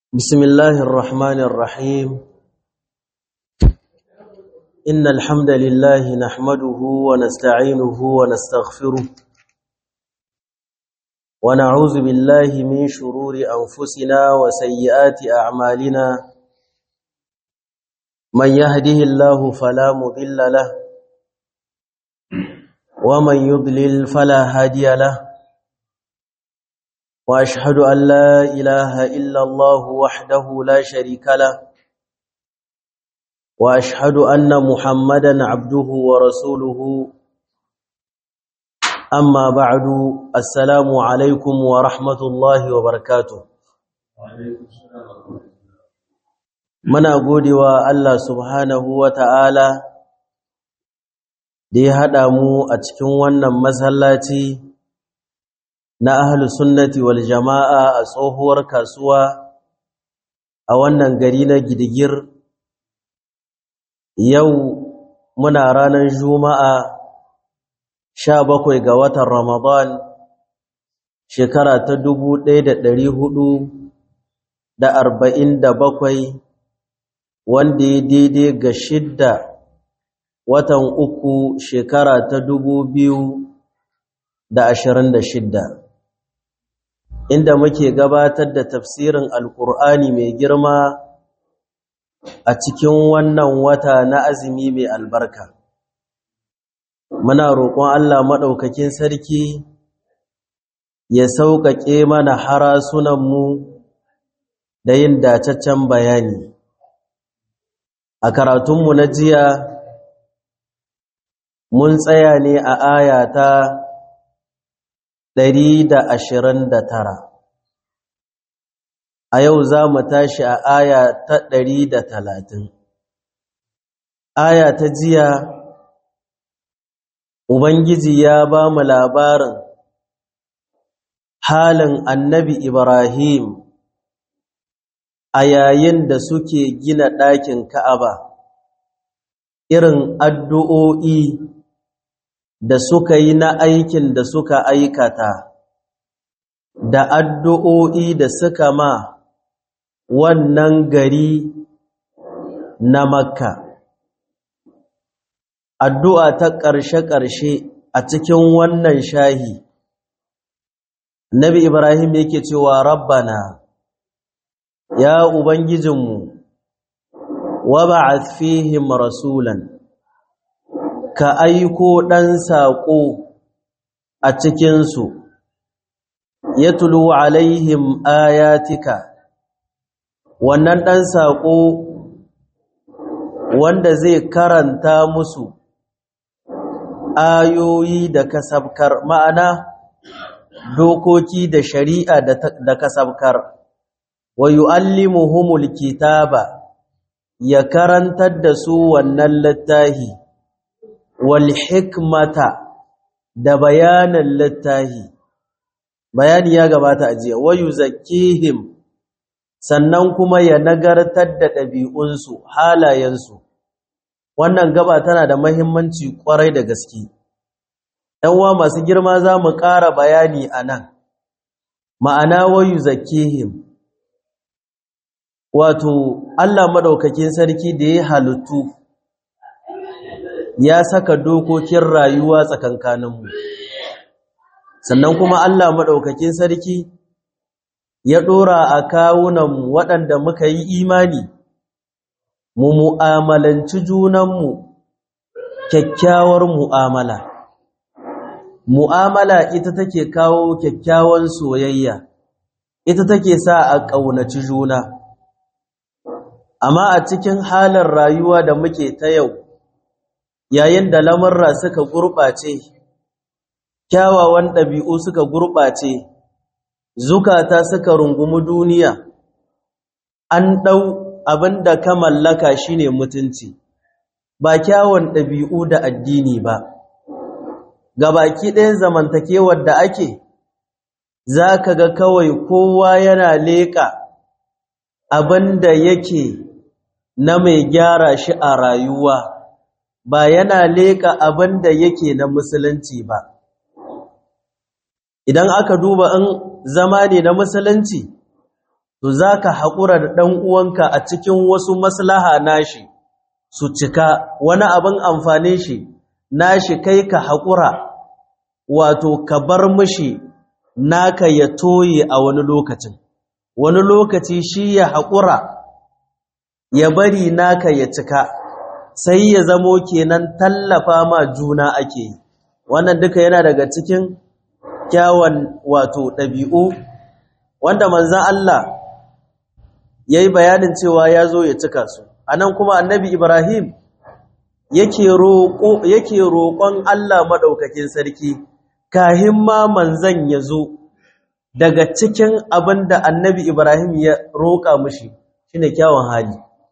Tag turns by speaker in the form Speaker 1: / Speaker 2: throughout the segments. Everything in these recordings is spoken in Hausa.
Speaker 1: بسم الله الرحمن الرحيم إن الحمد لله نحمده ونستعينه ونستغفره ونعوذ بالله من شرور أنفسنا وسيئات أعمالنا من يهده الله فلا مضل له ومن يضلل فلا هادي له واشهد ان لا اله الا الله وحده لا شريك له واشهد ان محمدا عبده ورسوله اما بعد السلام عليكم ورحمه الله وبركاته muna godewa Allah subhanahu wata'ala da ya haɗa mu a cikin wannan masallaci na ahlu sunnati wal jama'a a tsohuwar kasuwa a wannan gari na gidigir yau muna ranar juma'a sha bakwai ga watan ramadan shekara ta dubu ɗaya da ɗari hudu da arba'in da bakwai wanda ya daidai ga shidda watan uku shekara ta dubu biyu da ashirin da shidda inda muke gabatar da tafsirin alkur'ani mai girma a cikin wannan wata na azumi mai albarka muna roƙon Allah maɗaukakin sarki ya sauƙaƙe mana harasunanmu da yin dataccen bayani a karatunmu na jiya mun tsaya ne a ayata ɗari da ashirin da tara a yau za mu tashi a aya ta ɗari da talatin aya ta jiya ubangiji ya ba mu labarin halin annabi ibrahim a yayin da suke gina ɗakin ka'aba irin addu'o'i da suka yi na aikin da suka aikata da addu'o'i da suka ma wannan gari na makka addu'a ta ƙarshe-ƙarshe a cikin wannan shahi nabi ibrahim yake cewa rabbana ya ubangijinmu wa ba'ath fihim rasulan ka aiko ɗan saƙo a cikinsu ya tulu alaihim ayatika wannan ɗan saƙo wanda zai karanta musu ayoyi da kasabkar ma'ana dokoki da shari'a da kasabkar wa yu'allimuhumul kitaba ya karantar da su wannan littahi wal hikmata da bayanan littahi bayani ya gabata a jiya wayu zakkihim sannan kuma ya nagartar da ɗabi'unsu halayensu wannan gaba tana da mahimmanci ƙwarai da gaske uwa masu girma za mu ƙara bayani a nan ma'ana wayu zakkihim wato allah maɗaukakin sarki da ya halittu ya saka dokokin rayuwa tsakankaninmu sannan kuma Allah maɗaukakin sarki ya ɗora a kawunanmu waɗanda muka yi imani mu mu'amalanci junanmu kyakkyawar mu'amala mu'amala ita take kawo kyakkyawan soyayya ita take sa a ƙaunaci juna amma a cikin halin rayuwa da muke ta yau yayin da lamarra suka gurɓace kyawawan ɗabi'u suka gurɓace zukata suka rungumi duniya an ɗau abin da ka mallaka shine mutunci ba kyawun ɗabi'u da addini ba gabaki ɗayan zamantakewar da ake za ka ga kawai kowa yana leƙa abin da yake na mai gyara shi a rayuwa ba yana leƙa abin da yake na musulunci ba idan aka duba in zama ne na musulunci to zaka haƙura da ɗan uwanka a cikin wasu maslaha nashi su cika wani abin amfani shi nashi kai ka haƙura wato ka bar mishi naka ya toye a wani lokacin wani lokaci shi ya haƙura ya bari naka ya cika sai ya zamo kenan tallafa ma juna ake yi wannan duka yana daga cikin kyawun wato ɗabi'u wanda manzan Allah ya yi bayanin cewa ya zo ya cika su a nan kuma annabi Ibrahim yake roƙon Allah maɗaukakin sarki kahin ma manzan ya zo daga cikin abin da annabi Ibrahim ya roƙa mushi shine kyawun hali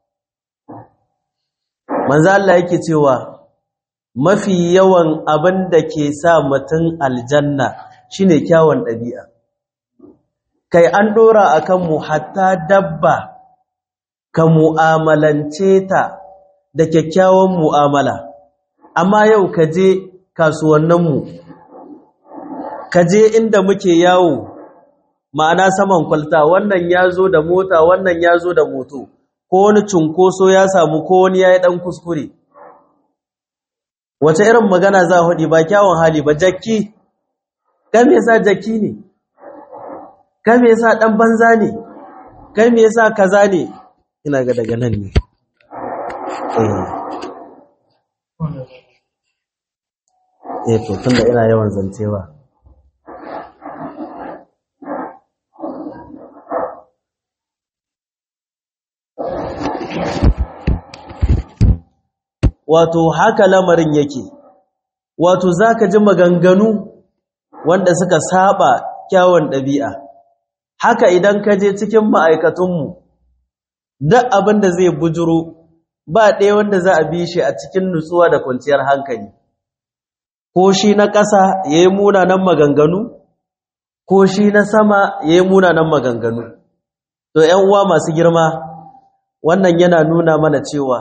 Speaker 1: manzo Allah yake cewa mafi yawan abin da ke sa mutum aljanna shine kyawun ɗabi'a kai an ɗora akan mu hatta dabba ka mu'amalance ta da kyakkyawan mu'amala amma yau ka je kasuwanninmu ka je inda muke yawo ma'ana saman kwalta wannan ya zo da mota wannan ya zo da moto ko wani cunkoso ya samu ko wani ya yi ɗan kuskure wace irin magana za a ba kyawun hali ba jakki kan yasa jakki ne kan yasa ɗan banza ne kan yasa kaza ne ina ga daga nan ne eh to tunda ina yawan zancewa wato haka lamarin yake wato zaka ji maganganu wanda suka saba kyawun ɗabi'a haka idan ka je cikin ma'aikatunmu duk abin da zai bujuro ba ɗaya wanda za a bi shi a cikin nutsuwa da kwanciyar hankali ko shi na ƙasa ya yi munanan maganganu ko shi na sama ya yi munanan maganganu to ‘yan uwa masu girma wannan yana nuna mana cewa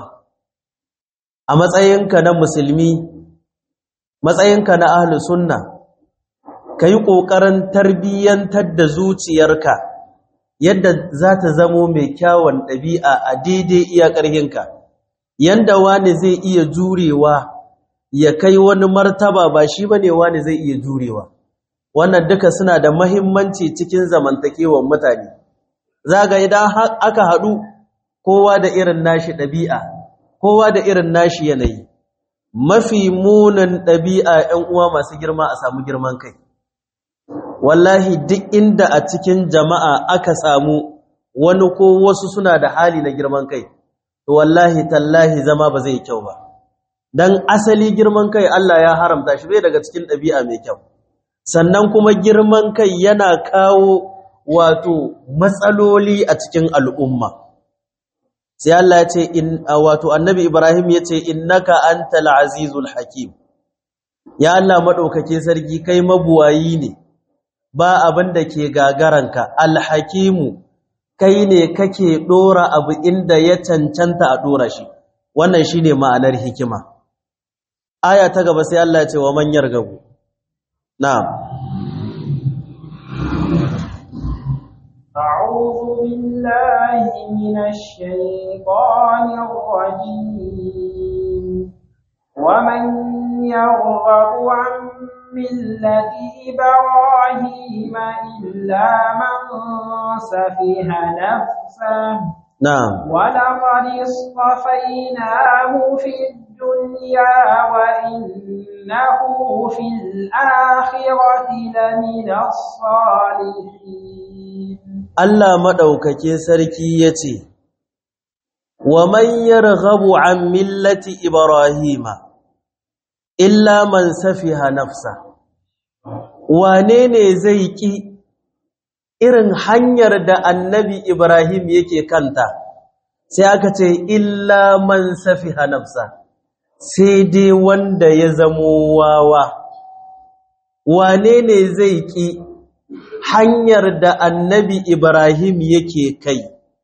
Speaker 1: a matsayinka na musulmi matsayinka na ahlus sunna ka yi ƙoƙarin tarbiyyantar da zuciyarka yadda za ta zamo mai kyawun ɗabi'a a daidai iya ƙarhinka yanda wani zai iya jurewa ya kai wani martaba ba shi ba ne wani zai iya jurewa wannan duka suna da mahimmanci cikin zamantakewar mutane za ga idan aka haɗu kowa da irin nashi ɗabi'a kowa da irin nashi yanayi mafi munin ɗabi'a ‘yan uwa masu girma a samu girman kai wallahi duk inda a cikin jama'a aka samu wani ko wasu suna da hali na girman kai to wallahi tallahi zama ba zai kyau ba dan asali girman kai Allah ya haramta shi bai daga cikin ɗabi'a mai kyau sannan kuma girman kai yana kawo wato matsaloli a cikin al'umma sai Allah ya ce in wato annabi Ibrahim ya ce innaka antal azizul hakim ya Allah madaukake sarki kai mabuwayi ne ba abin da ke gagaranka alhakimu kai ne kake dora abu inda ya cancanta a dora shi wannan shine ma'anar hikima aya ta gaba sai Allah ya ce wa man yargabu na'am
Speaker 2: أعوذ بالله من الشيطان الرجيم ومن يرغب عن ملة إبراهيم إلا من سفه نفسه
Speaker 1: na'am
Speaker 2: ولقد اصطفيناه في الدنيا وإنه في الآخرة لمن الصالحين
Speaker 1: Allah maɗaukake sarki ya ce, Wa man yarghabu an millati Ibrahima, illa man safiha nafsa, wane ne zai ƙi irin hanyar da annabi Ibrahim yake kanta, sai aka ce, illa man safiha nafsa, sai dai wanda ya zamo wawa, wane ne zai ƙi hanyar da annabi Ibrahim yake kai.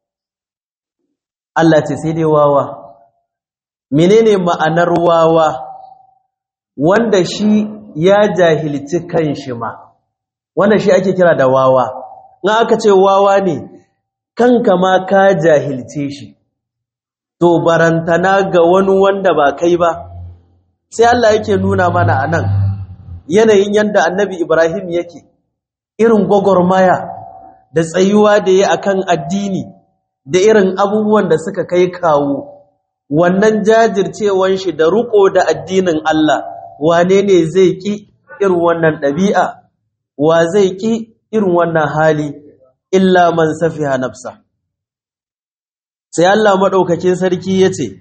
Speaker 1: Allah ce sai dai wawa. Menene ma'anar wawa wanda shi ya jahilci kanshi ma, wanda shi ake kira da wawa. Na aka ce wawa ne, kanka ma ka jahilce shi to barantana ga wani wanda ba kai ba sai Allah yake nuna mana anan yanayin yanda annabi Ibrahim yake irin gwagwarmaya da tsayuwa da ya akan addini da irin abubuwan da suka kai kawo wannan jajircewan shi da ruko da addinin Allah wane ne zai ki irin wannan ɗabi'a wa zai ki irin wannan hali illa man safiha nafsa sai Allah maɗaukakin sarki ya ce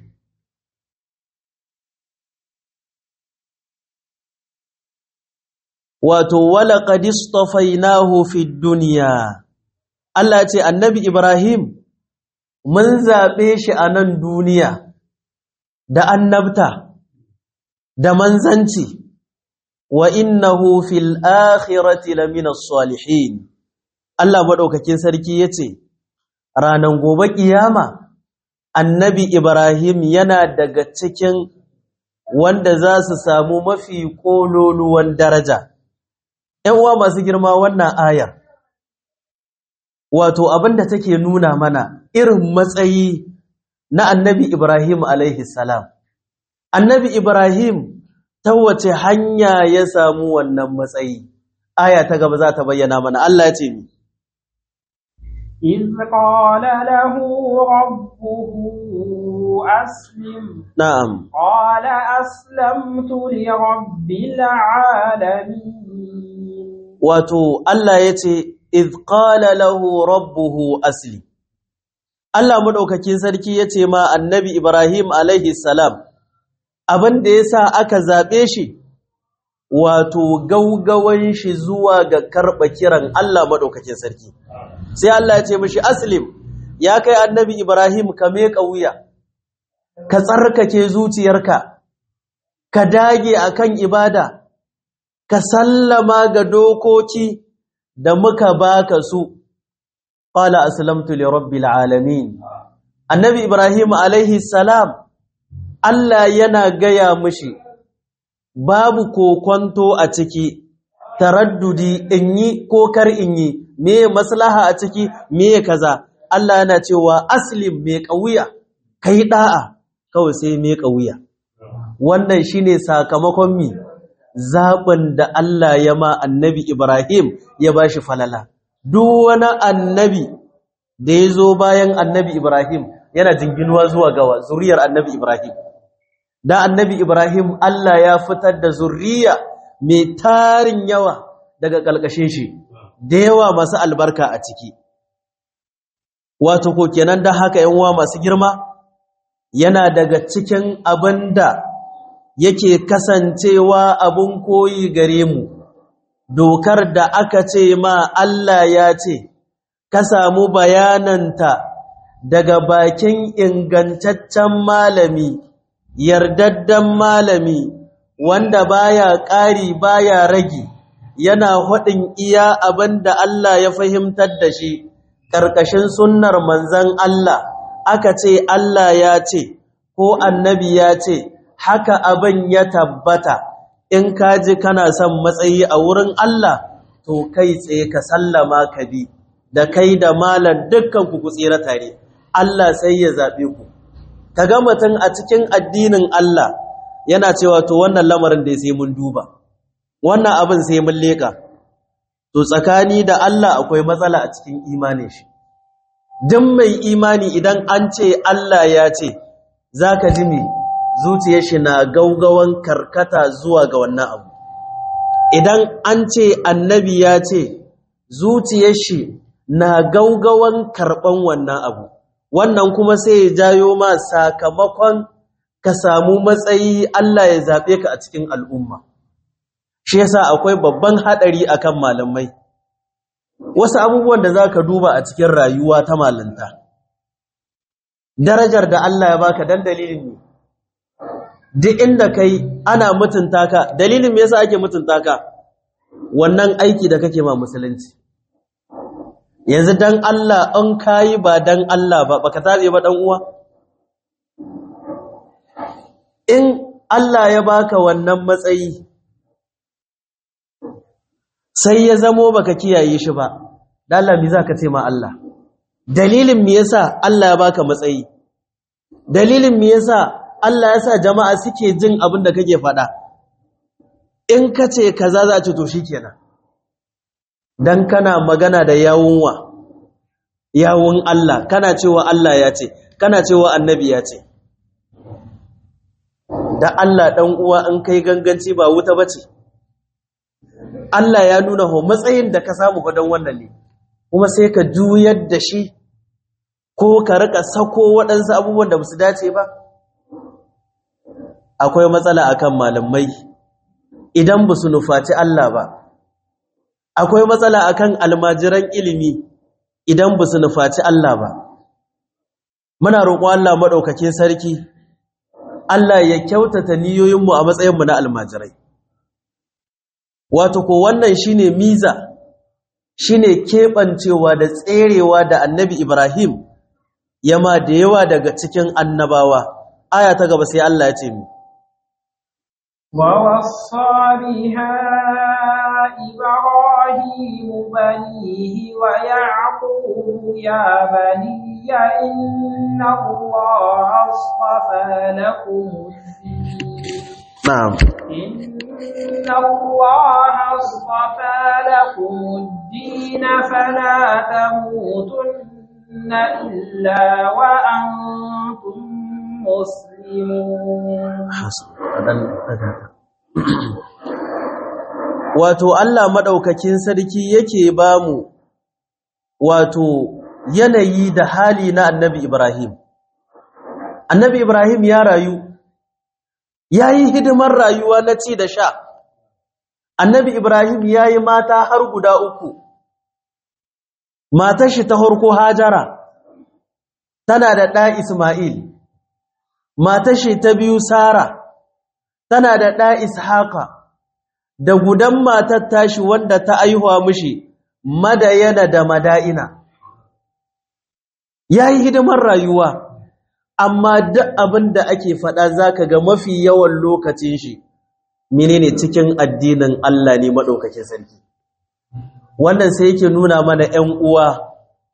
Speaker 1: wato wala qadistafainahu fid dunya Allah ce annabi Ibrahim mun zaɓe shi a nan duniya da annabta da manzanci wa innahu fil akhirati lamina salihin Allah madaukakin sarki yace ranan gobe kiyama annabi Ibrahim yana daga cikin wanda za su samu mafi kololuwan daraja ‘yan uwa masu girma wannan ayar wato abinda take nuna mana irin matsayi na annabi Ibrahim alaihi salam annabi Ibrahim ta wace hanya ya samu wannan matsayi aya ta gaba za ta bayyana mana Allah ya ce mi
Speaker 2: إذ قال له ربه أسلم
Speaker 1: na'am
Speaker 2: قال أسلمت لرب العالمين
Speaker 1: wato Allah ya ce idh qala lahu rabbuhu asli Allah madaukakin sarki ya ce ma annabi Ibrahim alaihi salam abin da yasa aka zabe shi wato gaugawan shi zuwa ga karba kiran Allah madaukakin sarki sai Allah ya ce mishi aslim ya kai annabi Ibrahim ka meka wuya ka tsarkake zuciyarka ka dage akan ibada ka sallama ga dokoki da muka baka su qala aslamtu li rabbil alamin annabi ibrahim alaihi salam Allah yana gaya mishi babu kokonto a ciki taraddudi in yi ko kar in yi me maslaha a ciki me kaza Allah yana cewa aslim me kauya kai da'a kawai sai me kauya wannan shine sakamakon mi zaɓin da Allah ya ma annabi Ibrahim ya ba shi falala. Duk wani annabi da ya zo bayan annabi Ibrahim yana jinginuwa zuwa gawa zuriyar annabi Ibrahim. Da annabi Ibrahim Allah ya fitar da zuriya mai tarin yawa daga ƙalƙashin shi, da yawa masu albarka a ciki. Wato ko kenan da haka uwa masu girma yana daga cikin abin da yake kasancewa abun koyi gare mu dokar da aka ce ma Allah ya ce ka samu bayananta daga bakin ingantaccen malami yardaddan malami wanda baya ƙari baya ragi yana haɗin iya abin da Allah ya fahimtar da shi ƙarƙashin sunnar manzan Allah aka ce Allah ya ce ko annabi ya ce haka abin ya tabbata in ka ji kana son matsayi a wurin Allah to kai tsaye ka sallama ka bi da kai da malan dukkan ku tsira tare Allah sai ya zabe ku kaga mutum a cikin addinin Allah yana cewa to wannan lamarin da sai mun duba wannan abin sai mun leka to tsakani da Allah akwai matsala a cikin imanin shi duk mai imani idan an ce Allah ya ce zaka ji me zuciyar shi na gaugawan karkata zuwa ga wannan abu idan an ce annabi ya ce zuciyar shi na gaugawan karban wannan abu wannan kuma sai ya jayo ma sakamakon ka samu matsayi Allah ya zabe ka a cikin al'umma shi yasa akwai babban hadari akan malamai wasu abubuwan da zaka duba a cikin rayuwa ta malanta darajar da Allah ya baka dan dalilin ne duk inda kai ana mutunta ka dalilin me yasa ake mutunta ka wannan aiki da kake ma musulunci yanzu dan Allah an kai ba dan Allah ba baka tabe ba dan uwa in Allah ya baka wannan matsayi sai ya zamo baka kiyaye shi ba dan Allah me zaka ce ma Allah dalilin me yasa Allah ya baka matsayi dalilin me yasa Allah ya sa jama'a suke jin abin da kake faɗa in ka ce kaza za ce to shikenan dan kana magana da yawunwa yawun Allah kana cewa Allah ya ce kana cewa annabi ya ce da Allah dan uwa in kai ganganci ba wuta bace Allah ya nuna ho matsayin da ka samu don wannan ne kuma sai ka juyar da shi ko ka rika sako waɗansu abubuwan da su dace ba akwai matsala akan malamai idan ba su nufaci Allah ba akwai matsala akan almajiran ilimi idan ba su nufaci Allah ba muna roƙo Allah maɗaukakin sarki Allah ya kyautata niyoyinmu a matsayinmu na almajirai wato ko wannan shine miza shine keɓancewa da tserewa da annabi Ibrahim yama da yawa daga cikin annabawa aya ta gaba sai Allah ya ce mi
Speaker 2: ووصى بها إبراهيم بنيه ويعقوب يا بني إن الله اصطفى لكم الدين
Speaker 1: na'am
Speaker 2: إن الله اصطفى لكم الدين فلا تموتن إلا وأنتم مسلمون
Speaker 1: wato Allah madaukakin sarki yake bamu wato yanayi da hali na Annabi Ibrahim Annabi Ibrahim ya rayu yayi hidimar rayuwa na ci da sha Annabi Ibrahim yayi mata har guda uku matar shi ta harko Hajara tana da ɗa Isma'il matar shi ta biyu Sara tana da ɗa Ishaqa da gudan matar tashi wanda ta aihuwa mishi Madayana da Mada'ina yayi hidimar rayuwa amma duk abin da ake faɗa zaka ga mafi yawan lokacin shi menene cikin addinin Allah ne madaukakin sarki wannan sai yake nuna mana 'yan uwa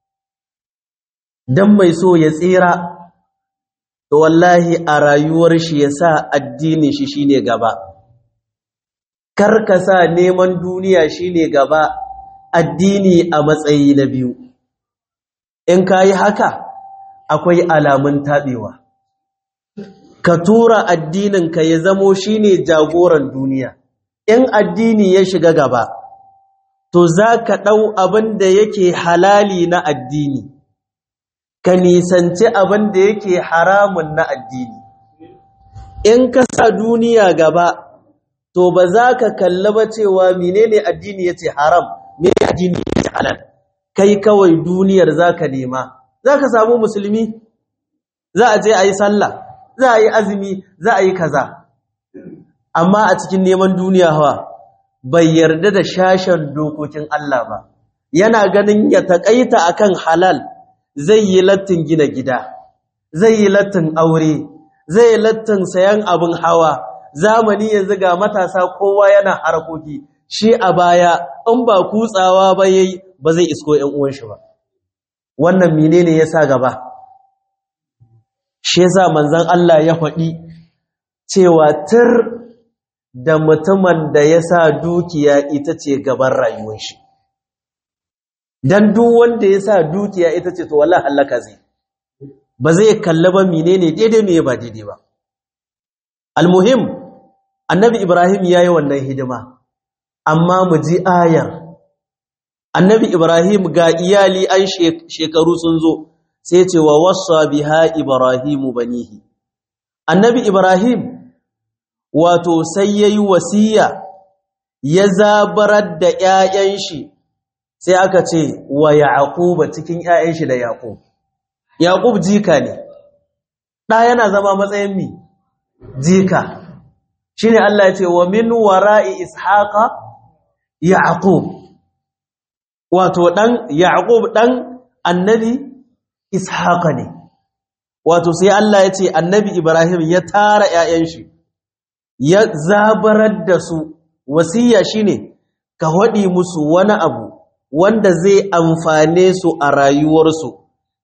Speaker 1: dan mai so ya tsira to wallahi a rayuwar shi ya sa addinin shi shine gaba karka sa neman duniya shine gaba addini a matsayi na biyu in kayi haka akwai alamun taɓewa ka tura addinin ka ya zamo shine jagoran duniya in addini ya shiga gaba to za ka ɗau abin da yake halali na addini ka nisanci abin da yake haramun na addini in ka sa duniya gaba to ba za ka kalli ba cewa menene addini yace haram menene addini yace halal kai kawai duniyar za ka nema za ka samu musulmi za a je a yi sallah za a yi azumi za a yi kaza amma a cikin neman duniya hawa bai yarda da shashen dokokin Allah ba yana ganin ya taƙaita akan halal zai yi lattin gina gida zai yi lattin aure zai yi lattin sayan abin hawa zamani yanzu ga matasa kowa yana harkoki shi a baya in ba kutsawa ba yayi ba zai isko ƴan uwan shi ba wannan menene yasa gaba shi yasa manzon Allah ya faɗi cewa tir da mutumin da ya sa dukiya ita ce gaban rayuwar shi dan duk wanda ya sa dukiya ita ce to wallahi halaka zai ba zai kalla ba menene daidai me ba daidai ba almuhim annabi ibrahim yayi wannan hidima amma mu ji ayar annabi ibrahim ga iyali an shekaru sun zo sai ce wa wassa biha ibrahimu banihi annabi ibrahim wato sai yayi wasiya ya zabarar da ƴaƴan shi sai aka ce wa yaquba cikin ƴaƴan shi da yaqub yaqub jika ne da yana zama matsayin mi jika shine Allah ya ce wa min wara'i ishaqa yaqub wato dan yaqub dan annabi ishaqa ne wato sai Allah ya ce annabi ibrahim ya tara ƴaƴan shi ya zabarar da su wasiya shine ka hadi musu wani abu wanda zai amfane su a rayuwarsu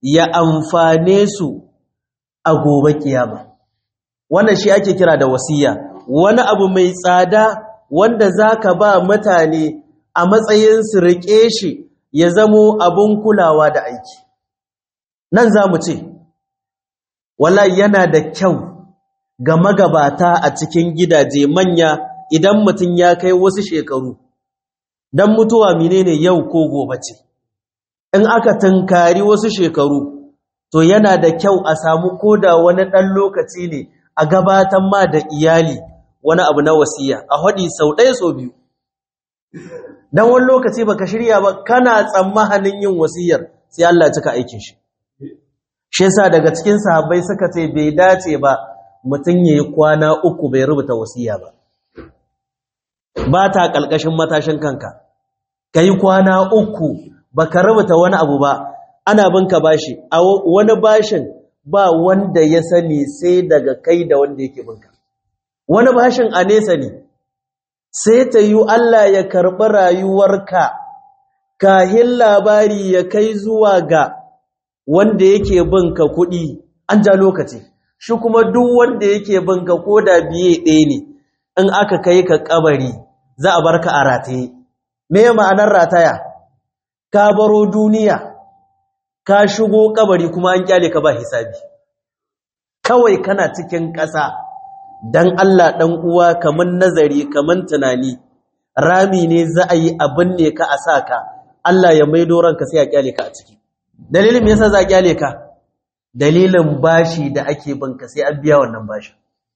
Speaker 1: ya amfane su a gobe kiyama wannan shi ake kira da wasiya wani abu mai tsada wanda zaka ba mutane a matsayin su rike shi ya zamo abun kulawa da aiki nan za mu ce wallahi yana da kyau ga magabata a cikin gidaje manya idan mutum ya kai wasu shekaru don mutuwa menene yau ko gobe ce in aka tunkari wasu shekaru to yana da kyau a samu koda wani ɗan lokaci ne a gabatan ma da iyali wani abu na wasiya a haɗi sau ɗaya sau biyu don wani lokaci baka shirya ba kana tsammanin yin wasiyar sai Allah cika aikin shi shi yasa daga cikin sahabbai suka ce bai dace ba mutum yayi kwana uku bai rubuta wasiya ba ba ta kalkashin matashin kanka kai kwana uku baka rubuta wani abu ba ana binka bashi a wani bashin ba wanda ya sani sai daga kai da wanda yake binka wani bashin a nesa ne sai ta yi Allah ya karɓi rayuwarka kahin labari ya kai zuwa ga wanda yake binka kuɗi an ja lokaci shi kuma duk wanda yake binka ko da biye ɗaya ne in aka kai ka kabari za a barka a rataye me ma'anar rataya ka baro duniya ka shigo kabari kuma an kyale ka ba hisabi kawai kana cikin ƙasa dan Allah dan uwa kaman nazari kaman tunani rami ne za a yi abin ne ka a saka Allah ya maido ranka sai ya kyale ka a ciki dalilin me yasa za a kyale ka dalilin bashi da ake banka sai an biya wannan bashi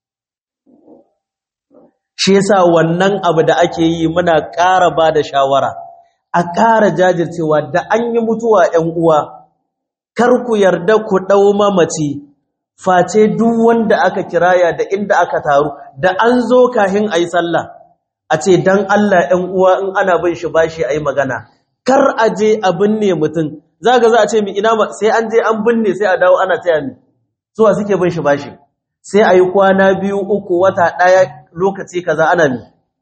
Speaker 1: shi yasa wannan abu da ake yi muna ƙara ba da shawara a ƙara jajircewa da an yi mutuwa ‘yan uwa kar ku yarda ku ɗau mamaci face duk wanda aka kiraya da inda aka taru da an zo kahin a yi sallah a ce don Allah ‘yan uwa in ana bin shi bashi a yi magana kar a je a binne mutum za ga za a ce mi ina sai an je an binne sai a dawo ana taya mi zuwa suke bin shi bashi sai a yi kwana biyu uku wata ɗaya lokaci kaza ana mi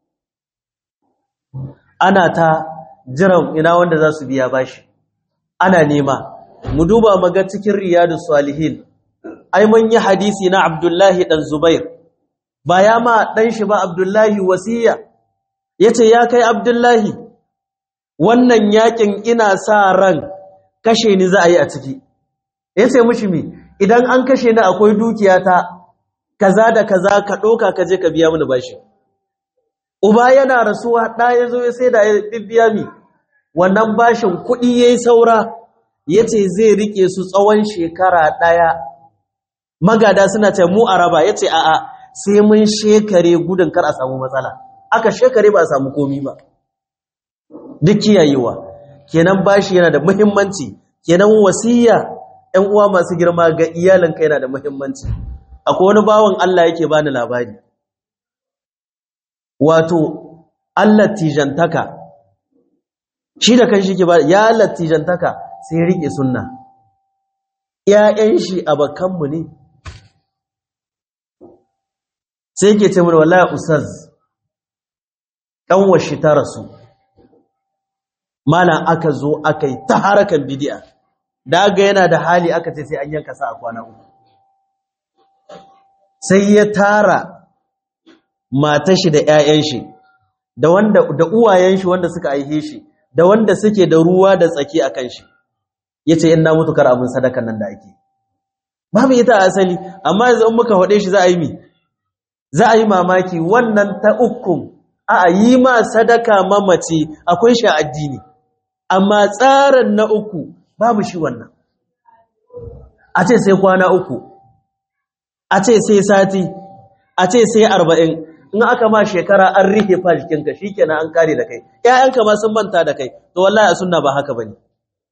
Speaker 1: ana ta jiran ina wanda za su biya bashi ana nema mu duba maga cikin riyadu salihin ai mun yi hadisi na abdullahi dan zubair ba ya ma dan shi ba abdullahi wasiya yace ya kai abdullahi wannan yakin ina sa ran kashe ni za a yi a ciki yace mishi mi idan an kashe ni akwai dukiyata kaza da kaza ka doka ka je ka biya mini bashi uba yana rasuwa da yazo ya sai da ya bibiya mi wannan bashin kuɗi yayi saura yace zai rike su tsawon shekara daya magada suna ce mu araba yace a'a sai mun shekare gudun kar a samu matsala aka shekare ba a samu komi ba duk kiyayewa kenan bashi yana da muhimmanci kenan wasiya ɗan uwa masu girma ga iyalanka yana da muhimmanci akwai wani bawan Allah yake bani labari wato Allah tijantaka shi da kanshi ke ba ya latijantaka sai rike sunna ƴaƴan shi abakanmu ne sai yake ce mana wallahi ustaz kanwar shi ta rasu malam aka zo aka yi ta harakan bidi'a da ga yana da hali aka ce sai an yanka sa a kwana uku sai ya tara matar shi da ƴaƴan shi da wanda da uwayen shi wanda suka aihe shi da wanda suke da ruwa da tsaki akan shi yace in na mutu kar abin sadakan nan da ake babu ita asali amma yanzu in muka hode shi za a yi mi za a yi mamaki wannan ta ukun a yi ma sadaka mamaci akwai shi addini amma tsarin na uku babu shi wannan a ce sai kwana uku a ce sai sati a ce sai arba'in in aka ma shekara an rihe fa jikinka shi kenan an kare da kai ‘ya'yanka ma sun manta da kai to wallahi a sunna ba haka ba ne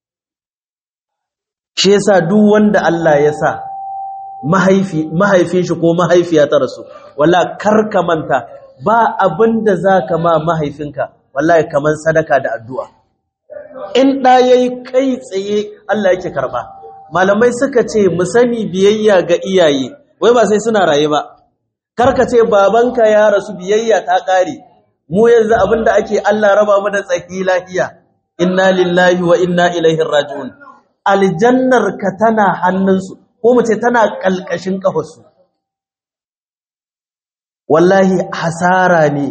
Speaker 1: shi yasa duk wanda Allah ya sa mahaifin shi ko mahaifiya ta rasu wallahi karka manta ba abin da za ka ma mahaifinka wallahi kamar sadaka da addu'a in ɗa ya yi kai tsaye Allah yake karɓa malamai suka ce mu sani biyayya ga iyaye wai ba sai suna raye ba karka ce babanka ya rasu biyayya ta ƙare mu yanzu abinda ake Allah raba mu da tsaki lahiya inna lillahi wa inna ilaihi raji'un aljannar ka tana hannunsu ko mu ce tana kalkashin kafarsu wallahi hasara ne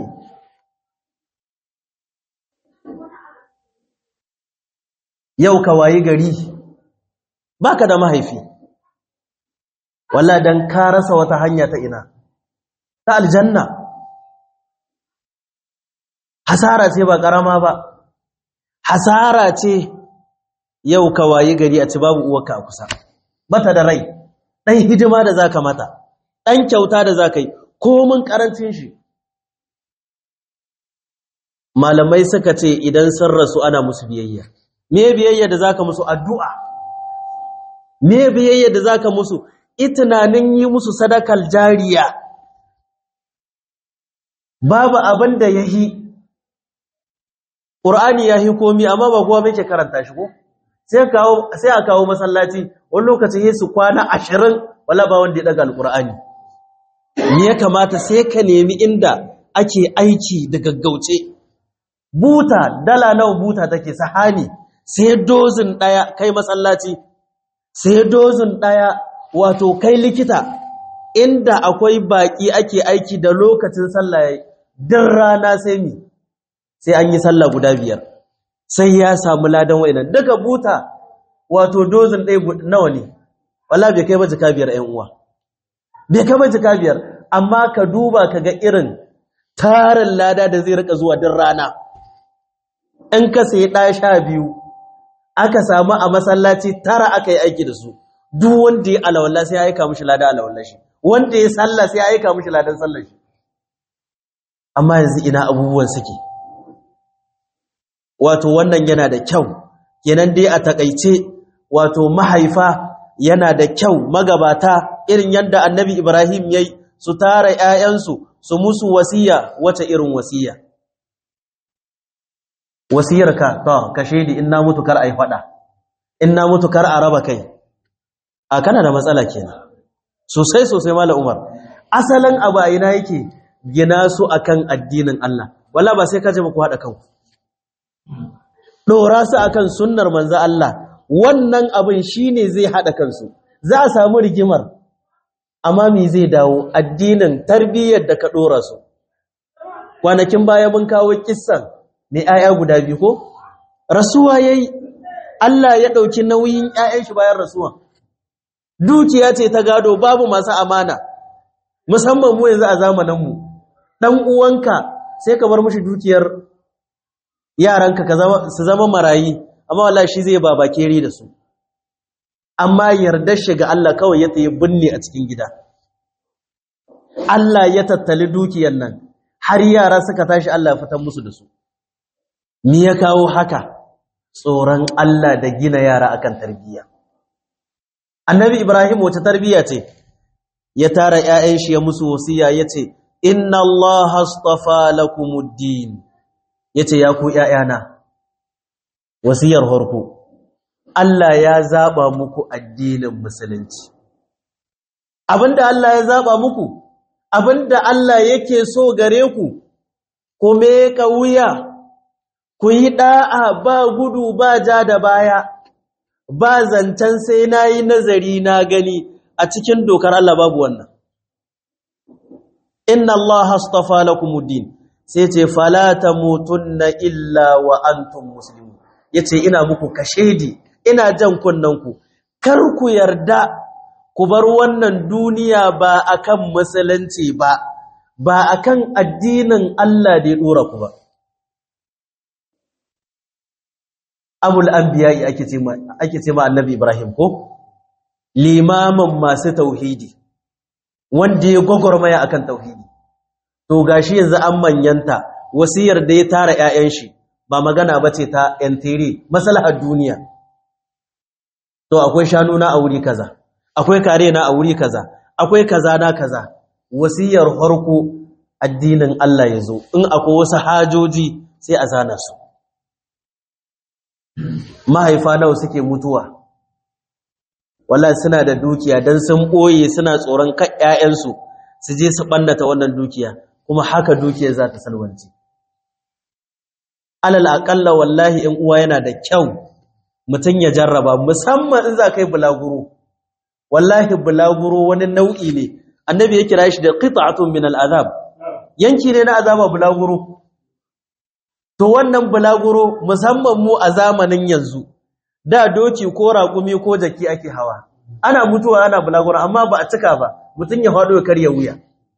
Speaker 1: yau ka wayi gari baka da mahaifi wallahi dan ka rasa wata hanya ta ina ta aljanna hasara ce ba karama ba hasara ce yau ka wayi gari a ci babu uwarka a kusa bata da rai dan hidima da zaka mata dan kyauta da zaka yi komin karancin shi malamai suka ce idan sun rasu ana musu biyayya me biyayya da zaka musu addu'a me biyayya da zaka musu itinanin yi musu sadakal jariya babu abin da yahi Qur'ani yahi komi amma ba kowa muke karanta shi ko sai kawo sai a kawo masallaci wani lokaci sai su kwana 20 wala ba wanda ya daga alqur'ani me ya kamata sai ka nemi inda ake aiki da gaggauce buta dala nawa buta take sahani sai dozin daya kai masallaci sai dozin daya wato kai likita inda akwai baki ake aiki da lokacin sallah din rana sai mi sai an yi sallah guda biyar sai ya samu ladan wa'inan daga buta wato dozin ɗaya nawa ne wala bai kai ba jika biyar ƴan uwa bai kai ba jika biyar amma ka duba ka ga irin tarin lada da zai rika zuwa din rana in ka sayi ɗaya sha biyu aka samu a masallaci tara aka yi aiki da su duk wanda ya alawalla sai ya aika mishi lada alawalla shi wanda ya sallah sai ya aika mishi ladan sallar shi amma yanzu ina abubuwan suke wato wannan yana da kyau kenan dai a takaice wato mahaifa yana da kyau magabata irin yadda annabi Ibrahim yayi su tara ƴaƴansu su musu wasiya wace irin wasiya wasiyarka to ka shedi in na mutu kar ai fada in na mutu kar a raba kai a kana da matsala kenan sosai sosai mallam Umar asalin abu a ina yake gina su akan addinin Allah walla ba sai ka je ku hada kanku dora su akan sunnar manzo Allah wannan abin shine zai hada kansu za a samu rigimar amma me zai dawo addinin tarbiyyar da ka dora su kwanakin baya mun kawo kissan ne aya guda biyu ko rasuwa yayi Allah ya dauki nauyin ƴaƴan shi bayan rasuwa dukiya ce ta gado babu masu amana musamman mu yanzu a zamanin mu dan uwanka sai ka bar mishi dukiyar yaranka ka zama su zama marayi amma wallahi shi zai baba keri da su amma yardar shi ga Allah kawai ya tayi binne a cikin gida Allah ya tattali dukiyar nan har yara suka tashi Allah ya fitar musu da su me ya kawo haka tsoron Allah da gina yara akan tarbiyya annabi ibrahim wace tarbiyya ce ya tara ƴaƴan shi ya musu wasiya yace inna allaha astafa lakumuddin yace ya ku ƴaƴana wasiyar farko Allah ya zaba muku addinin musulunci abinda Allah ya zaba muku abinda Allah yake so gare ku ku meka wuya ku yi da'a ba gudu ba ja da baya ba zancen sai nayi nazari na gani a cikin dokar Allah babu wannan inna Allah astafa lakumuddin sai ce fala tamutunna illa wa antum muslimun yace ina muku kashedi ina jan kunnanku kar ku yarda ku bar wannan duniya ba akan musulunci ba ba akan addinin Allah da ya dora ku ba abul anbiya'i ake ce ma ake ce ma annabi ibrahim ko limamin masu tauhidi wanda ya gogormaya akan tauhidi to gashi yanzu an manyanta wasiyar da ya tara ƴaƴan shi ba magana bace ta entire maslahar duniya to akwai shanu na a wuri kaza akwai kare na a wuri kaza akwai kaza na kaza wasiyar farko addinin Allah yazo in akwai wasu hajoji sai a zana su mahaifa nawa suke mutuwa wallahi suna da dukiya dan sun boye suna tsoron kan ƴaƴansu su je su bannata wannan dukiya kuma haka dukiyar za ta salwanci alal aqalla wallahi in uwa yana da kyau mutum ya jarraba musamman in za ka yi bulaguro wallahi bulaguro wani nau'i ne annabi ya kira shi da qita'atun min al'azab yanki ne na azaba bulaguro to wannan bulaguro musamman mu a zamanin yanzu da doki ko raƙumi ko jaki ake hawa ana mutuwa ana bulaguro amma ba a cika ba mutum ya faɗo ya karya wuya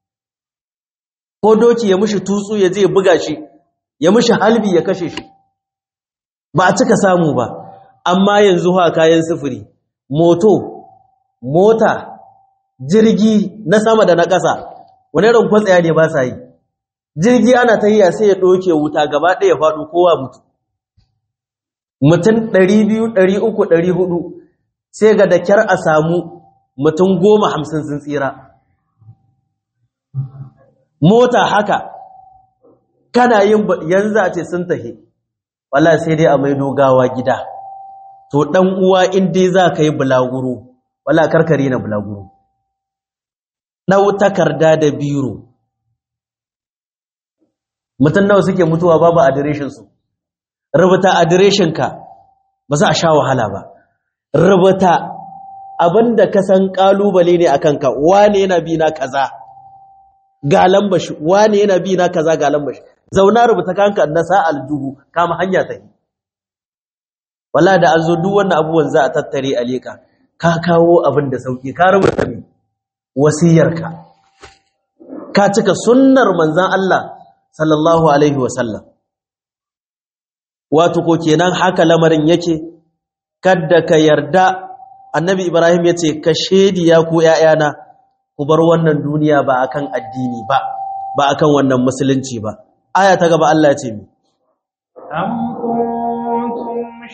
Speaker 1: ko doki ya mushi tutsu ya je buga shi ya mushi halbi ya kashe shi ba a cika samu ba amma yanzu ha kayan sufuri moto mota jirgi na sama da na ƙasa wani irin kwatsaya ne ba sa yi jirgi ana ta yiya sai ya ɗauke wuta gaba ɗaya ya faɗo kowa mutu mutum 200 300 400 sai ga da kyar a samu mutum goma hamsin sun tsira mota haka kana yin yanzu a ce sun tahi wala sai dai a mai dogawa gida to ɗan uwa in dai za ka yi bulaguro wala karkare na bulaguro ɗau takarda da biro mutum nawa suke mutuwa babu adireshinsu rubuta adireshinka ba za a sha wahala ba rubuta abinda ka san ƙalubale ne a kanka wane yana bi na kaza ga lambashi wane yana bi na kaza ga lambashi zauna rubuta kanka na sa aljuhu kama hanya ta yi wala da an zo duk wannan abubuwan za a tattare a leka ka kawo abin da sauki ka rubuta mai wasiyarka ka cika sunnar manzan Allah sallallahu alaihi wasallam wato ko kenan haka lamarin yake kadda ka yarda annabi ibrahim ya ce ka shediya ku ‘ya'yana ku bar wannan duniya ba akan addini ba ba akan wannan musulunci ba aya ta gaba Allah ce mi
Speaker 2: am kuntum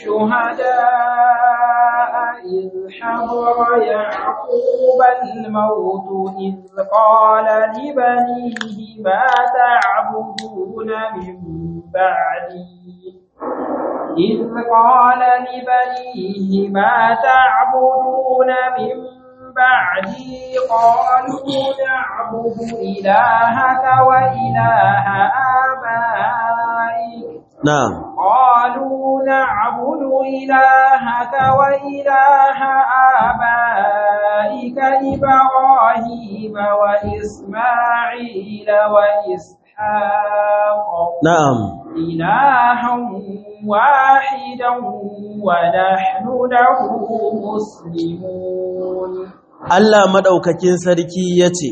Speaker 2: shuhada إذ حضر يعقوب الموت إذ قال لبنيه ما تعبدون من بعدي إذ قال لبنيه ما تعبدون من بعدي قالوا نعبد إلهك وإله آبائك
Speaker 1: نعم
Speaker 2: قالوا نعبد إلهك وإله آبائك إبراهيم وإسماعيل وإسحاق
Speaker 1: نعم
Speaker 2: إلها واحدا ونحن له مسلمون
Speaker 1: Allah madaukakin sarki yace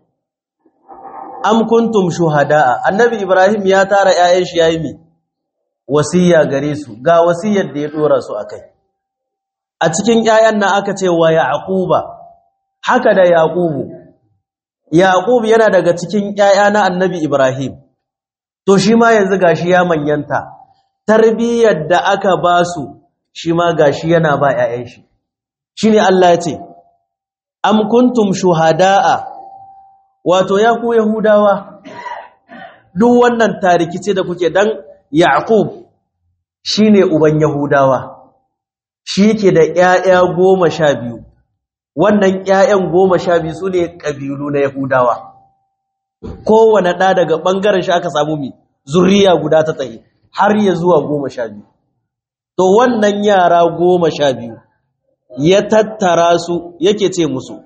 Speaker 1: am kuntum shuhada'a annabi ibrahim ya tara ƴaƴan shi yayi mi wasiya gare su ga wasiyar da ya dora su akai a cikin ƴaƴan nan aka ce wa yaquba haka da yaqubu yaqub yana daga cikin ƴaƴa na annabi ibrahim to shi ma yanzu gashi ya manyanta tarbiyyar da aka ba su shi ma gashi yana ba ƴaƴan shi shine Allah ya ce am kuntum shuhada'a wato ya ku yahudawa duk wannan tarikice da kuke dan yaqub shine uban yahudawa shi yake da ƴaƴa goma sha biyu wannan ƴaƴan goma sha biyu sune kabilu na yahudawa kowane ɗa daga ɓangaren shi aka samu mi zuriya guda ta tsaye har ya zuwa goma sha biyu to wannan yara goma sha biyu ya tattara su yake ce musu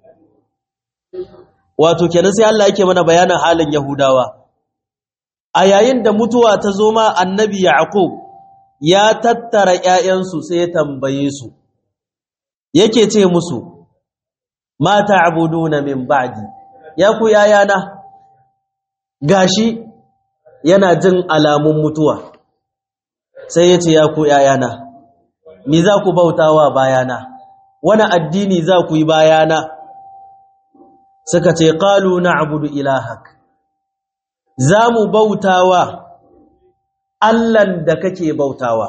Speaker 1: wato kenan sai Allah yake mana bayanin halin Yahudawa a yayin da mutuwa ta zo ma annabi Yaqub ya tattara ƴaƴansu sai ya tambaye su yake ce musu ma ta'buduna min ba'di ya ku yayana gashi yana jin alamun mutuwa sai ya ce ya ku yayana me za ku bautawa bayana wani addini za ku yi bayana suka ce qalu na'budu ilahak za mu bautawa Allahn da kake bautawa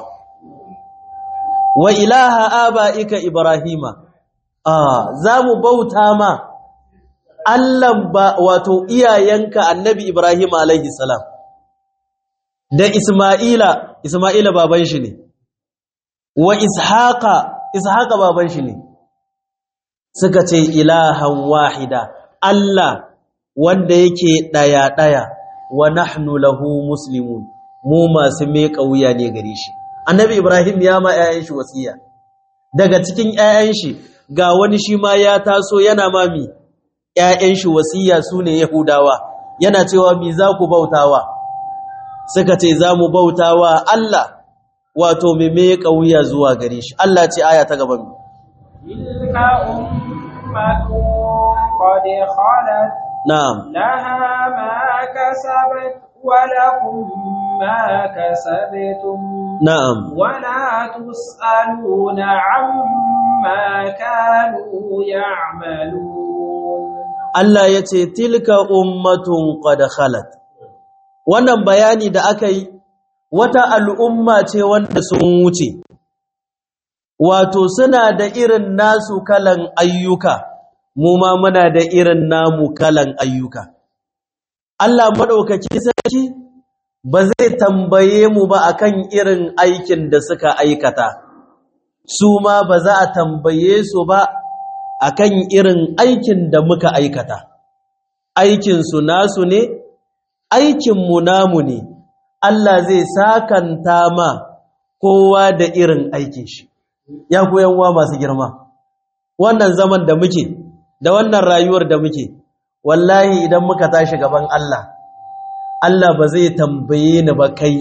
Speaker 1: wa ilaha aba'ika ibrahima ah za mu bauta ma Allahn ba wato iyayenka annabi ibrahim alaihi salam da isma'ila isma'ila baban shi ne wa ishaqa ishaqa baban shi ne suka ce ilahan wahida Allah wanda yake daya daya wa nahnu lahu muslimun mu masu meka wuya ne gare shi annabi ibrahim ya ma 'ya'yan shi wasiya daga cikin 'ya'yan shi ga wani shi ma ya taso yana mami 'ya'yan shi wasiya su ne yahudawa yana cewa mi za ku bautawa suka ce za mu bautawa Allah wato me me kauya zuwa gare shi Allah ce aya ta gaban
Speaker 2: tilka ummatun qad khalat
Speaker 1: na'am
Speaker 2: laha ma kasabat wa lakum ma kasabtum
Speaker 1: na'am
Speaker 2: ولا تسألون عما كانوا يعملون
Speaker 1: Allah ya ce tilka ummatun qad khalat wannan bayani da aka yi wata al'umma ce wanda sun wuce wato suna da irin nasu kalan ayyuka mu ma muna da irin namu kalan ayyuka Allah madaukaki sarki ba zai tambaye mu ba akan irin aikin da suka aikata su ma ba za a tambaye su ba akan irin aikin da muka aikata aikinsu nasu ne aikinmu namu ne Allah zai sakanta ma kowa da irin aikin shi ya wa masu girma wannan zaman da muke da wannan rayuwar da muke wallahi idan muka tashi gaban Allah Allah ba zai tambaye ni ba kai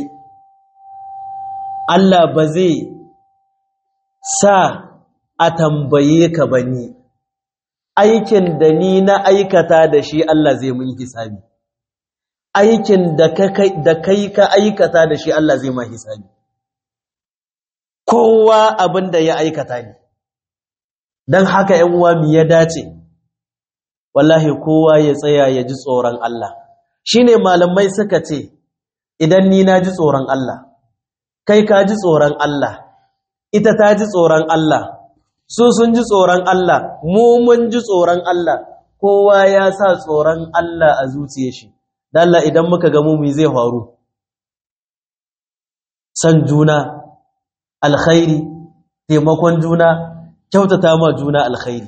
Speaker 1: Allah ba zai sa a tambaye ka ba ni aikin da ni na aikata da shi Allah zai mun hisabi aikin da kai ka aikata da shi Allah zai ma hisabi kowa abin da ya aikata ne don haka ‘yan uwa mi ya dace wallahi kowa ya tsaya ya ji tsoron Allah shine malamai suka ce idan ni na ji tsoron Allah kai ka ji tsoron Allah ita ta ji tsoron Allah su sun ji tsoron Allah mu mun ji tsoron Allah kowa ya sa tsoron Allah a zuciyar shi dan Allah idan muka ga mu zai faru san juna alkhairi taimakon juna kyautata ma juna alkhairi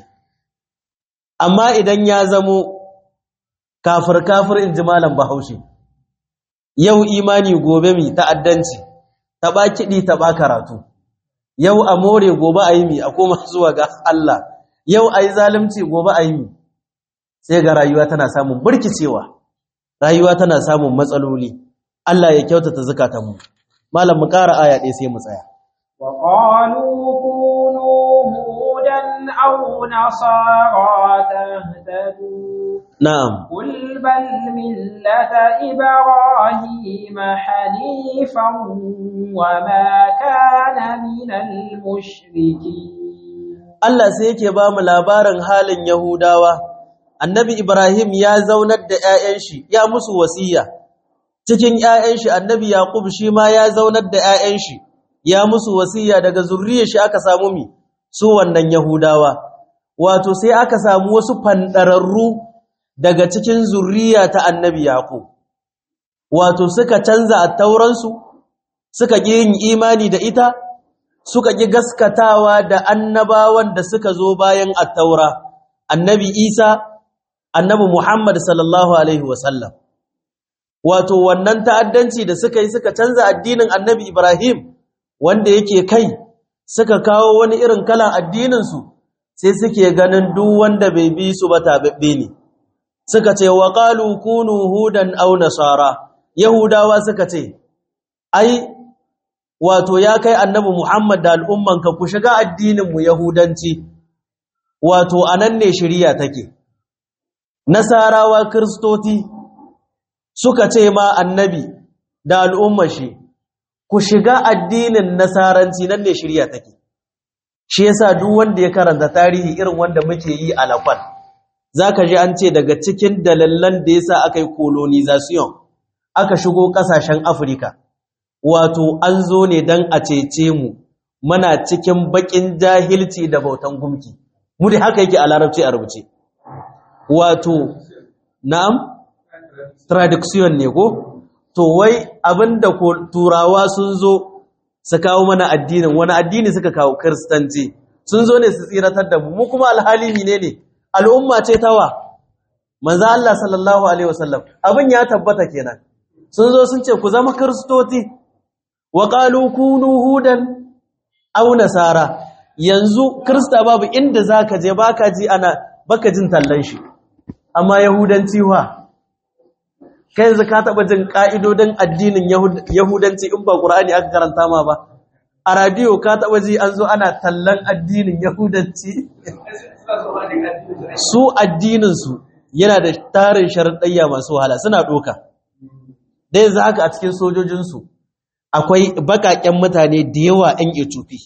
Speaker 1: amma idan ya zamo kafir kafir in ji malam bahaushe yau imani gobe mi ta'addanci taɓa kiɗi taɓa karatu yau a more gobe a yi mi a koma zuwa ga Allah yau a yi zalimci gobe a yi mi sai ga rayuwa tana samun burkicewa rayuwa tana samun matsaloli Allah ya kyautata zukatanmu malam mu ƙara aya ɗaya sai mu tsaya
Speaker 2: وقالوا كونوا هودا أو نصارى تهتدوا
Speaker 1: na'am
Speaker 2: قل بل ملة إبراهيم حنيفا وما كان من المشركين
Speaker 1: Allah sai yake ba mu labarin halin Yahudawa annabi Ibrahim ya zaunar da ‘ya'yan shi ya musu wasiya cikin ‘ya'yan shi annabi Yaqub shi ma ya zaunar da ‘ya'yan shi ya musu wasiya daga zurriyar shi aka samu mi su wannan Yahudawa wato sai aka samu wasu fandararru daga cikin zurriya ta annabi Yaqub wato suka canza attauransu suka ƙi yin imani da ita suka ƙi gaskatawa da annabawan da suka zo bayan attaura annabi Isa annabi Muhammad sallallahu alaihi wasallam wato wannan ta'addanci da suka yi suka canza addinin annabi Ibrahim wanda yake kai suka kawo wani irin kalan addininsu sai suke ganin duk wanda bai bi su ba tababbe ne suka ce wa qalu kunu hudan aw nasara yahudawa suka ce ai wato ya kai annabi Muhammad da al'ummanka ku shiga addinin mu yahudanci wato anan ne shari'a take nasarawa kristoti suka ce ma annabi da al'ummar shi ku shiga addinin nasaranci nan ne shirya take shi yasa duk wanda ya karanta tarihi irin wanda muke yi a lafal zaka ji an ce daga cikin dalilan da yasa aka yi colonization aka shigo kasashen Afirka wato an zo ne dan a cece mu muna cikin bakin jahilci da bautan gumki mu dai haka yake a larabci a rubuce wato na'am traduction ne ko to wai abinda ko turawa sun zo su kawo mana addinin wani addini suka kawo kristanci sun zo ne su tsiratar da mu mu kuma alhali ne ne al'umma ce tawa manzo Allah sallallahu alaihi wasallam abin ya tabbata kenan sun zo sun ce ku zama kristoti wa qalu kunu hudan aw nasara yanzu krista babu inda zaka je baka ji ana baka jin tallan shi amma yahudanci wa kai yanzu ka taba jin ka'idodin addinin yahudanci in ba qur'ani aka karanta ma ba a radio ka taba ji an zo ana tallan addinin yahudanci su addinin su yana da tarin sharadayya masu wahala suna doka dai za haka a cikin sojojin su akwai bakaken mutane da yawa 'yan Ethiopia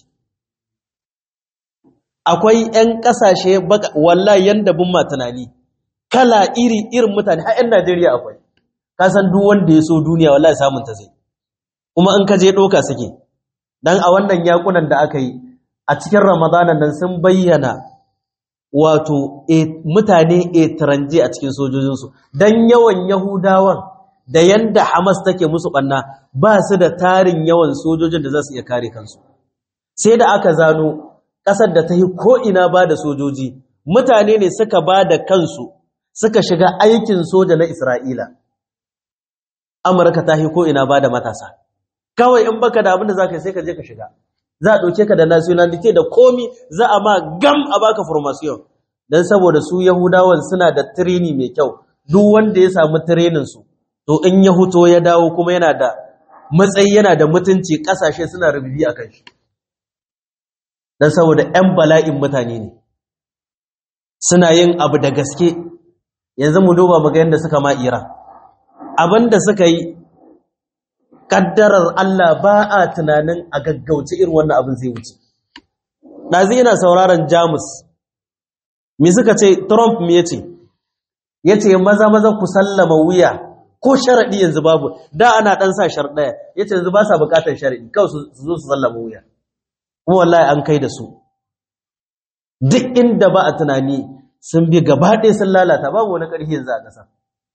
Speaker 1: akwai 'yan kasashe wallahi yanda bin ma tunani kala iri irin mutane har 'yan Najeriya akwai ka san duk wanda ya so duniya wallahi samun ta zai kuma in ka je doka suke dan a wannan yakunan da aka yi a cikin Ramadanan nan sun bayyana wato mutane etranje a cikin sojojinsu dan yawan Yahudawan da yanda Hamas take musu banna ba su da tarin yawan sojojin da za su iya kare kansu sai da aka zano ƙasar da ta yi ko'ina ba da sojoji mutane ne suka ba da kansu suka shiga aikin soja na Isra'ila Amurka ta yi ko'ina ba da matasa kawai in baka da abin da za ka yi sai ka je ka shiga za a ɗauke ka da nationality da komi za a ma gam a baka formation don saboda su yahudawan suna da tirini mai kyau duk wanda ya samu tirininsu to in ya huto ya dawo kuma yana da matsayi yana da mutunci ƙasashe suna rububi a kan shi don saboda 'yan bala'in mutane ne suna yin abu da gaske yanzu mu duba muga yadda suka ma iran abin da suka yi kaddarar Allah ba a tunanin a gaggauce irin wannan abin zai wuce. Ɗazi yana sauraron Jamus, me suka ce, Trump me ya ce, ya ce maza maza ku sallama wuya ko sharaɗi yanzu babu, da ana ɗan sa sharaɗaya, ya ce yanzu ba sa buƙatar sharaɗi, kawai su zo su sallama wuya. Kuma wallahi an kai da su. Duk inda ba a tunani sun bi gaba ɗaya sun lalata babu wani ƙarfi yanzu a ƙasa.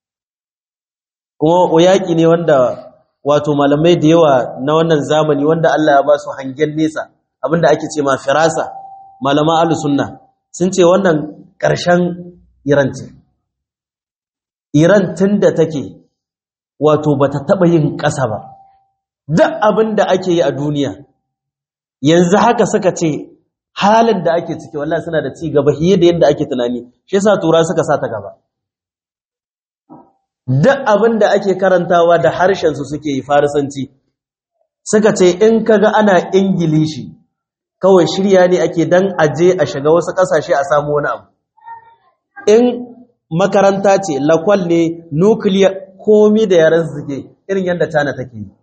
Speaker 1: Kuma yaƙi ne wanda wato malamai da yawa na wannan zamani wanda Allah ya ba su hangen nesa abinda ake ce ma firasa malama ahlus sunna sun ce wannan ƙarshen Iran ce Iran tunda take wato bata taba yin ƙasa ba duk abinda ake yi a duniya yanzu haka suka ce halin da ake ciki wallahi suna da ci gaba fiye da yadda ake tunani shi yasa tura suka sa ta gaba duk abin da ake karantawa da harshensu suke yi farisanci suka ce in kaga ana ingilishi kawai shirya ne ake dan aje a shiga wasu ƙasashe a samu wani abu in makaranta ce lakwal ne nukiliya komi da yaran suke irin yadda tana take yi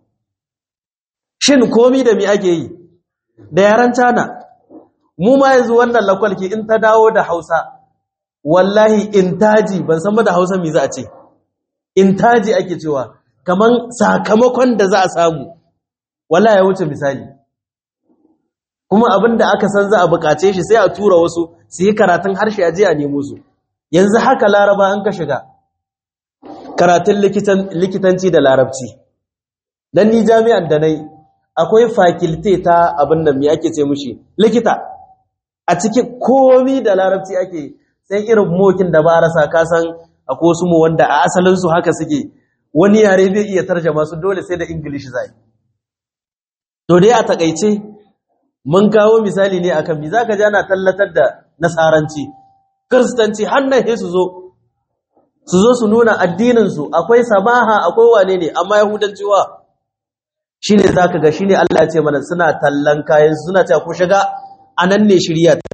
Speaker 1: shin komi da mi ake yi da yaran tana mu ma yanzu wannan lakwalki in ta dawo da hausa wallahi intaji ban san ba da hausa mi za a ce intaji ake cewa kaman sakamakon da za a samu wala ya wuce misali kuma abin da aka san za a bukace shi sai a tura wasu su yi karatun harshe aje a nemo su yanzu haka laraba an ka shiga karatun likitanci da larabci dan ni jami'an da nai akwai fakilte ta abin da me ake ce mushi likita a cikin komi da larabci ake sai irin mokin da ba rasa kasan akwai wasu mu wanda a asalinsu haka suke wani yare bai iya tarjama su dole sai da english zai to dai a takaice mun kawo misali ne akan mi zaka ji ana tallatar da nasaranci kristanci hannaye su zo su zo su nuna addinin su akwai sabaha akwai wane ne amma yahudanci wa shine zaka ga shine Allah ya ce mana suna tallan kayan suna cewa ku shiga anan ne shirya ta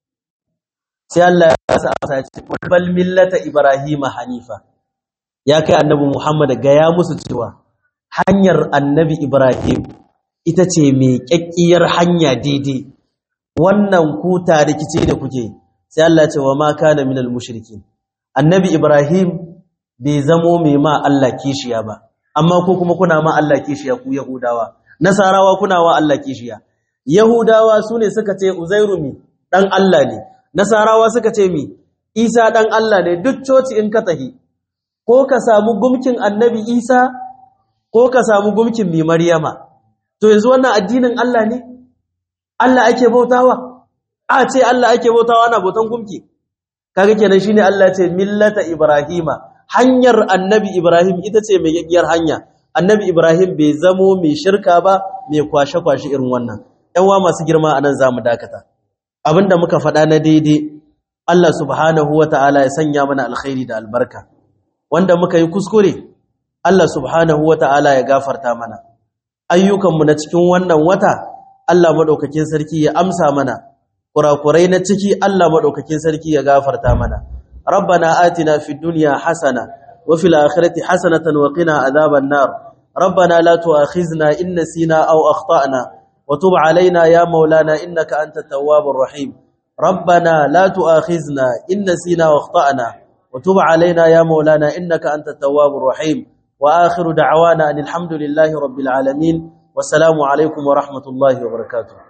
Speaker 1: sai Allah ya sa asa ce bal millata ibrahima hanifa ya kai annabi Muhammad ga ya musu cewa hanyar annabi Ibrahim ita ce mai kyakkiyar hanya daidai wannan ku rikici da kuke sai Allah ya ce wa ma kana minal mushrikin annabi Ibrahim bai zamo mai ma Allah kishiya ba amma ko kuma kuna ma Allah kishiya ku yahudawa nasarawa kuna wa Allah kishiya yahudawa sune suka ce uzairu mi dan Allah ne nasarawa suka ce mi isa dan Allah ne duk coci in ka tahi ko ka samu gumkin annabi isa ko ka samu gumkin mi maryama to yanzu wannan addinin Allah ne Allah ake bautawa a ce Allah ake bautawa ana bautan gumki kaga kenan shine Allah ce millata ibrahima hanyar annabi ibrahim ita ce mai gaggiyar hanya annabi ibrahim bai zamo mai shirka ba mai kwashe-kwashe irin wannan ‘yanwa masu girma a nan za mu dakata abinda muka faɗa na daidai Allah subhanahu wa ta'ala ya sanya mana alkhairi da albarka wanda muka yi kuskure Allah subhanahu wa ta'ala ya gafarta mana ayyukanmu na cikin wannan wata Allah maɗaukakin sarki ya amsa mana kurakurai na ciki Allah maɗaukakin sarki ya gafarta mana rabbana atina fid dunya hasana wa fil akhirati hasanatan wa qina adhaban nar rabbana la tu'akhizna in nasina aw akhtana wa tub alaina ya maulana innaka antat tawwabur rahim rabbana la tu'akhizna in nasina wa akhtana wa tub alaina ya maulana innaka antat tawwabur rahim wa akhiru da'wana alhamdulillahi rabbil alamin wassalamu alaikum wa rahmatullahi wa barakatuh